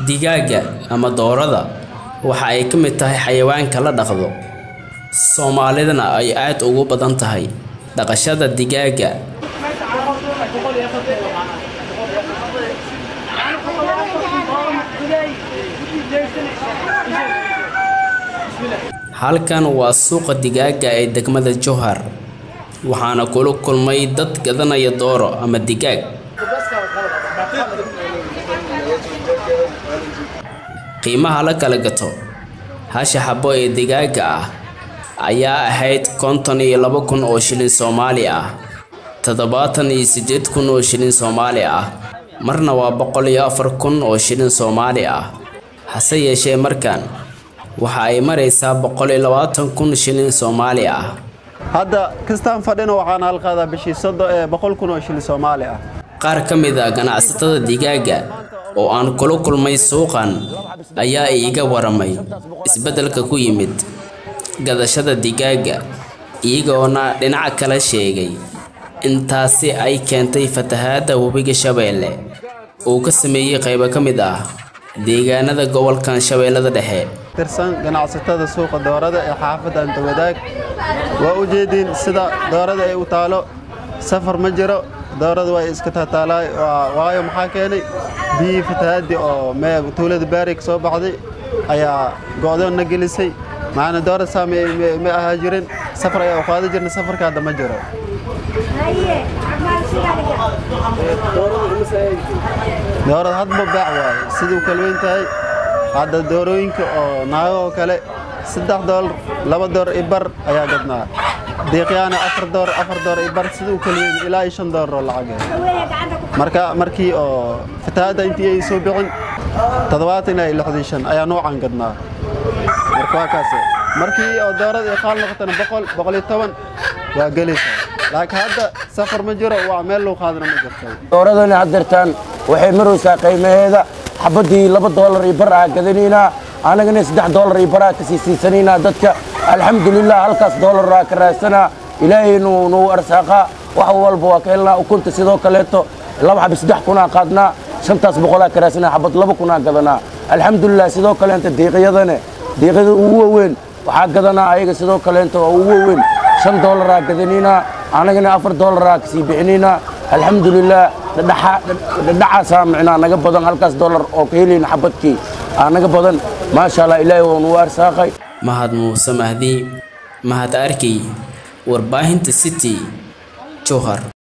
Digaagga ama doorada waxa ay ka mid tahay xayawaanka la dhaqdo, Soomaalidana ay aad ugu badan tahay dhaqashada digaagga. Halkan waa suuqa digaagga ee degmada Jowhar, waxaana kula kulmay dad gadanaya dooro ama digaag. Qiimaha la kala gato hasha xabo ee digaagga ah ayaa ahayd konton iyo laba kun oo shilin Soomaali ah, tadhawatan iyo siddeed kun oo shilin Soomaali ah, marna waa boqol iyo afar kun oo shilin Soomaali ah. Hase yeeshee markan waxa ay maraysaa boqol iyo labaatan kun shilin Soomaali ah. hadda kastaan fadhina waxaan halqaadaa bishii sodo ee boqol kun oo shilin Soomaali ah Qaar ka mid ah ganacsatada digaagga oo aan kula kulmay suuqan ayaa iiga waramay isbeddelka ku yimid gadashada digaagga, iyagoona dhinaca kale sheegay in taasi ay keentay fatahaadda webiga Shabeelle uu ka sameeyay qaybo ka mid ah deegaanada gobolkan Shabeellada Dhexe. tirsan ganacsatada suuqa doorada ee xaafadda Anta Wadaag waa u jeediin sida doorada ay u taalo safar ma jiro doorada way iska taataalaay waa- waayo maxaa keenay biyihii fatahaadii oo mee tuulada baari ka soo baxday ayaa go'doon na gelisay macana doorada saa ma ma- ma ahaa jirin safar ayaa u qaadi jirnay safarka hadda ma jiro doorada hadba baac waaye siduu kala weyn tahay hadda doorooyinka oo naago oo kale saddex doolar laba doolar i bar ayaa gadnaa deeqyaana afar doolar afar doolar i bar siduu kala weyn ilaa iyo shan doolar oo lacag ah marka markii oo fatahaadda intii ay soo bixin toddobaatan ilaa iyo lixdan shan ayaa noocan gadnaa marka waa kaase markii oo doorada ay qaal noqotana boqol boqol iyo toban waa gelaysaa laakiin hadda safar ma jiro waa meel loo qaadana ma jirto dooradani haddeertaan waxay maraysaa qiimaheeda xabadii laba doolar iyo bar aa gadanaynaa annagana saddex doolar iyo baraa kasii siisanaynaa dadka alxamdulilah halkaas doolar aa ka raadsanaa ilaahay nuu nuu arsaaqaa wax walba waa ka helnaa ukunta sidoo kaleeto laba xabi saddex kunaa qaadnaa shantaas boqolaa ka raadsanaa xabad laba kunaa gadanaa alxamdulilah sidoo kaleenta diiqyadane diiqyada ugu waaweyn waxaa gadanaa ayaga sidoo kaleenta waa ugu waaweyn shan doolaraa gadanaynaa annagana afar doolaraa kasii bixinaynaa alxamdulilah dhadhacaasaa micnaa naga badan halkaas doolar oo ka helayna xabadkii aa naga badan maasha allah ilaahay waa nuu arsaaqay Mahad Muuse Mahdi, Mahad Arkey, Warbaahinta City, Jowhar.